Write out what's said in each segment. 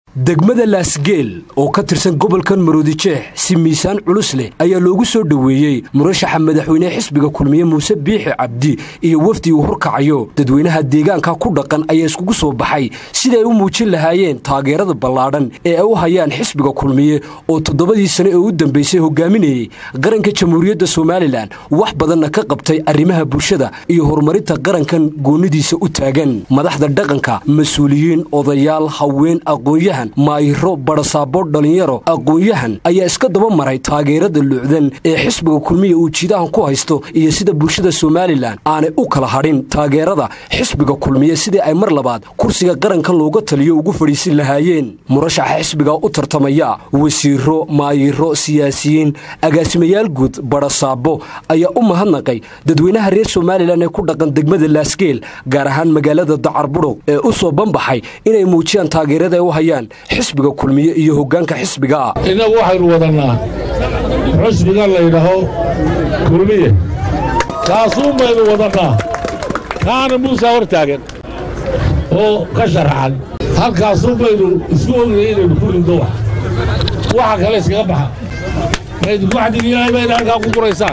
degmada laasgeel oo ka tirsan gobolkan maroodijeex si miisaan culus leh ayaa loogu soo dhoweeyey murashaxa madaxweynehe xisbiga kulmiye muuse biixi cabdi iyo wafdi uu horkacayo dadweynaha deegaanka ku dhaqan ayaa iskugu soo baxay siday u muujin lahaayeen taageerada ballaadhan ee ay u hayaan xisbiga kulmiye oo toddobadii sane ee u dambaysay hogaaminayey qaranka jamhuuriyadda somalilan wax badanna ka qabtay arrimaha bulshada iyo horumarinta qarankan goonidiisa u taagan madaxda dhaqanka mas-uuliyiin odayaal haween aqoonyahan maayiro badhasaabo dhallinyaro aqoon-yahan ayaa iska daba maray taageerada lucdan ee xisbiga kulmiya uu jiidahan ku haysto iyo sida bulshada somalilan aanay u kala hadhin taageerada xisbiga kulmiye sidii ay mar labaad kursiga qaranka looga taliyo ugu fadhiisin lahaayeen murashaxa xisbiga u tartamaya wasiiro maayiro siyaasiyiin agaasimayaal guud badhasaabo ayaa u mahadnaqay dadweynaha reer somalilan ee ku dhaqan degmada laasgeel gaar ahaan magaalada dacarbudhog ee u soo banbaxay inay muujiyaan taageerada ay u hayaan xisbiga kulmiye iyo hoggaanka xisbiga innagu waxaynu wadannaa xusbiga laydhaho kulmiye kaasuun baynu wadannaa kaana muusaa hor taagan oo ka sharaxan halkaasuun baynu isku ognay inaynu ku ridno wax waxa kale iskaga baxa maydinku waxdiga ilaahay bayna halkaa ku guraysaan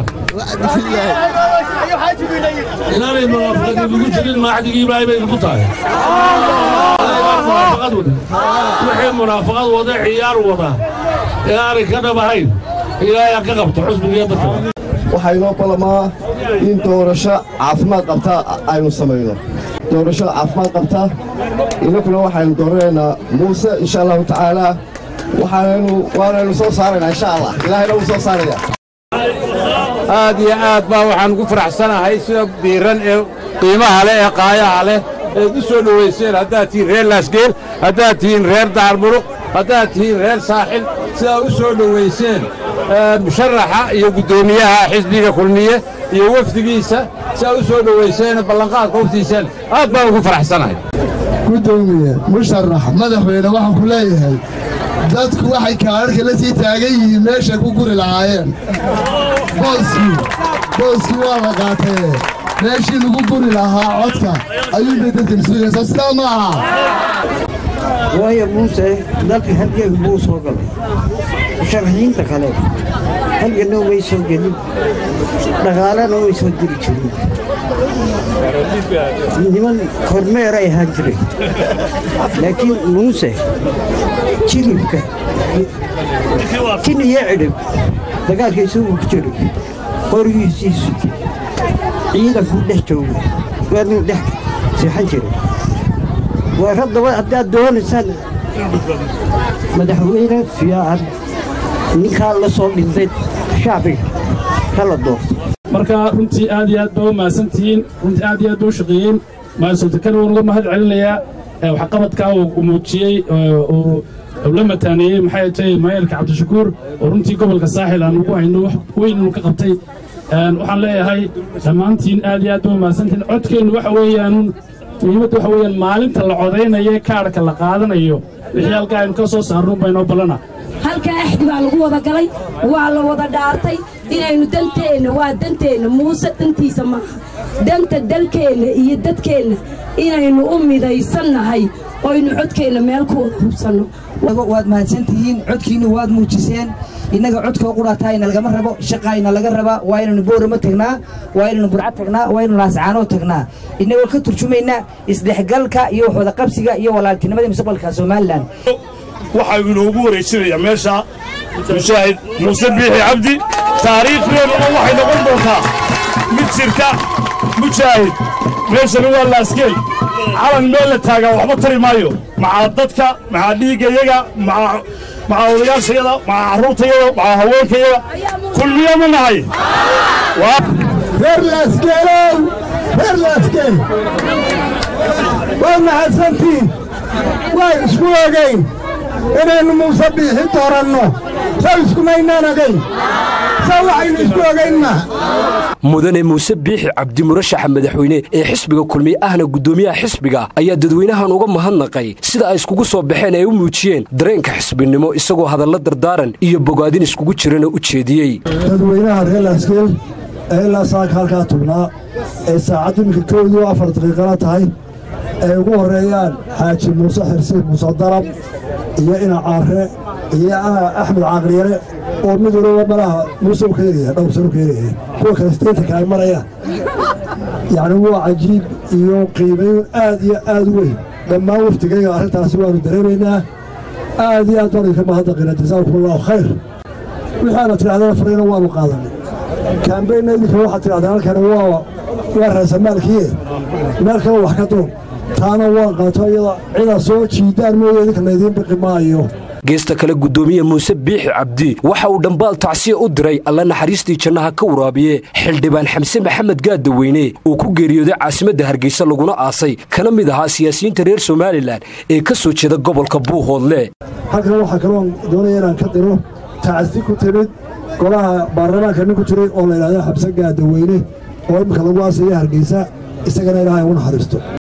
inaanay munaafiqadiinugu jirin maaxdigii ilaahay baynuku tahay wixii munaafaqad wada ciyaar wada ee aanay ka dhab ahayn ilaahay ha ka qabto xusbigiiyo dadka waxaa inoo ballamaa in doorasho caafimaad qabta aynu samayno doorasho caafimaad qabta innakuna waxaynu dooranaynaa muuse insha allahu tacaalaa waxaanaynu waanaynu soo saaraynaa insha allah ilaahayna wuu soo saaraya aad iyo aad baa waxaan ugu faraxsanahay sida diiran ee qiimaha leh ee qaayaha leh eed u soo dhowayseen haddaad tihiin reer laasgeel haddaad tihiin reer daarmuruq haddaad tihiin reer saaxil sidaad u soo dhowayseen musharaxa iyo guddoomiyaha xisbiga kulmiye iyo wafdigiisa sidaad u soo dhowayseen ballanqaadka huftiiseen aad baan ugu faraxsanahay guddoomiye musharax madaxweyne waxaan ku leeyahay dadku waxay kaadharka la sii taagan yihiin meeshay ku guri lahaayeen booskii booskii waa la qaatee meeshii lagu guri lahaa codka ayuunbay dadkan sugaysaa sidaa ma aha waayo muuse dalka halgeeg buu soo galay musharaxiinta kale halganna umay soo gelin dhaqaalena umay soo diri jirin niman kormeeray ahaan jiray laakiin muuse jilibka kin iyo cidhib dagaalkiisu uu ku jiray qorigiisiisu ciidankuu dhex joogay waanuu dhex seexan jiray waa raddaba haddaad doonaysaan madaxweyne fiican ninkaa la soo dhintay shacbiga kala doorto marka runtii aad iyo aad baa u mahadsantihiin runtii aad iyo aad baa u shaqeeyeen maasultakana waan uga mahad celinayaa waxqabadkaa uu muujiyey uu la mataaneeyey maxay tahay maayarka cabdishakuur oo runtii gobolka saaxil aan ugu hayno wax weyn inuu ka qabtay waxaan leeyahay dhammaantiin aad iyo aad baa u mahadsantihiin codkeennu waxa weeyaanuun muhiimadda waxa weeyaan maalinta la codaynayo ee kaadhka la qaadanayo wixii halkaa aynu ka soo saarnuun baynoo ballana halkaa axdi baa lagu wada galay waa la wada dhaartay inaynu danteenna waa danteenna muuse dantiisa maaha danta dalkeenna iyo dadkeenna inaynu u midaysannahay oynu codkeenna meel ku wada hubsanno waad mahadsantihiin codkiinnu waad muujiseen innaga codkoo qudhaataayna lagama rabo shaqaayna laga rabaa waa inaynu boorama tagnaa waa inaynu burca tagnaa waa inaynu laascaanoo tagnaa innagoo ka turjumaynaa isdhexgalka iyo waxwada qabsiga iyo walaaltinimadii mustaqbalka somalilan waxaa inoogu wareejinayaa meesha mushaahid muuse biixi cabdi taariikhdeennuna waxay noqon doontaa mid jirta mujaahid meeshana waa laasgeel calan meel la taagaa waxba tari maayo macaa dadka macaa dhiiggayaga macaa odayaashayada macaa carruurtayada macaa haweenkayaga kulmiya ma nahay reer laasgeelow reer laasgeel waa mahadsantiin waan isku ogayn inaynu muuse biixi dooranno saw iskumaynaan ogayn saw waxaynu isku ogayn maa mudane muuse biixi cabdi murashaxa madaxweyne ee xisbiga kulmiye ahna guddoomiyaha xisbiga ayaa dadweynahan uga mahadnaqay sida ay iskugu soo baxeen ay u muujiyeen dareenka xisbinimo isagoo hadalla dardaaran iyo bogaadin iskugu jirana u jeediyey dadweynaha reer laasgeel ee ilaa saaka halkaa tugnaa ee saacaddu iminka kowdii afar daqiiqana tahay ay ugu horreeyaan xaaji muuse xirsiin muuse dalab iyo ina caare iyo axmed caaqliyare oo mid waliba malaha muuse u keenaya dhowr sano keenaya kuwa kale steetanka ay marayaan yacni waa cajiib iyo qiimayn aad iyo aad u weyn dhammaan waftigayga arrintaasi waannu dareemaynaa aad iyo aad baan idinka mahadnaqina jasaakum allahu khayr wixii aana tidhahdeen farayna waannu qaadanay kaambeynna idinka waxaad tidhahdeen halkani waa waa raasamaalkiie meel kale wax ka duun taana waan qaato iyada cidaa soo jiidaan mooye idinka laydiin biqi maayo geesta kale guddoomiye muuse biixi cabdi waxa uu dhambaal tacsiya u diray alla naxariistii jannaha ka waraabiye xildhibaan xamse maxamed gaadaweyne uu ku geeriyooday caasimadda hargeysa laguna aasay kana mid ahaa siyaasiyiinta reer somalilan ee ka soo jeeda gobolka buuhoodle halkan waxaa kaloon doonaya inaan ka diro tacsi ku timid golaha baarlamaanka nin ku jiray oo la yidhahdo xamse gaadaweyne oo imminka lagu aasaya hargeysa isagana ilaahay ugu naxariisto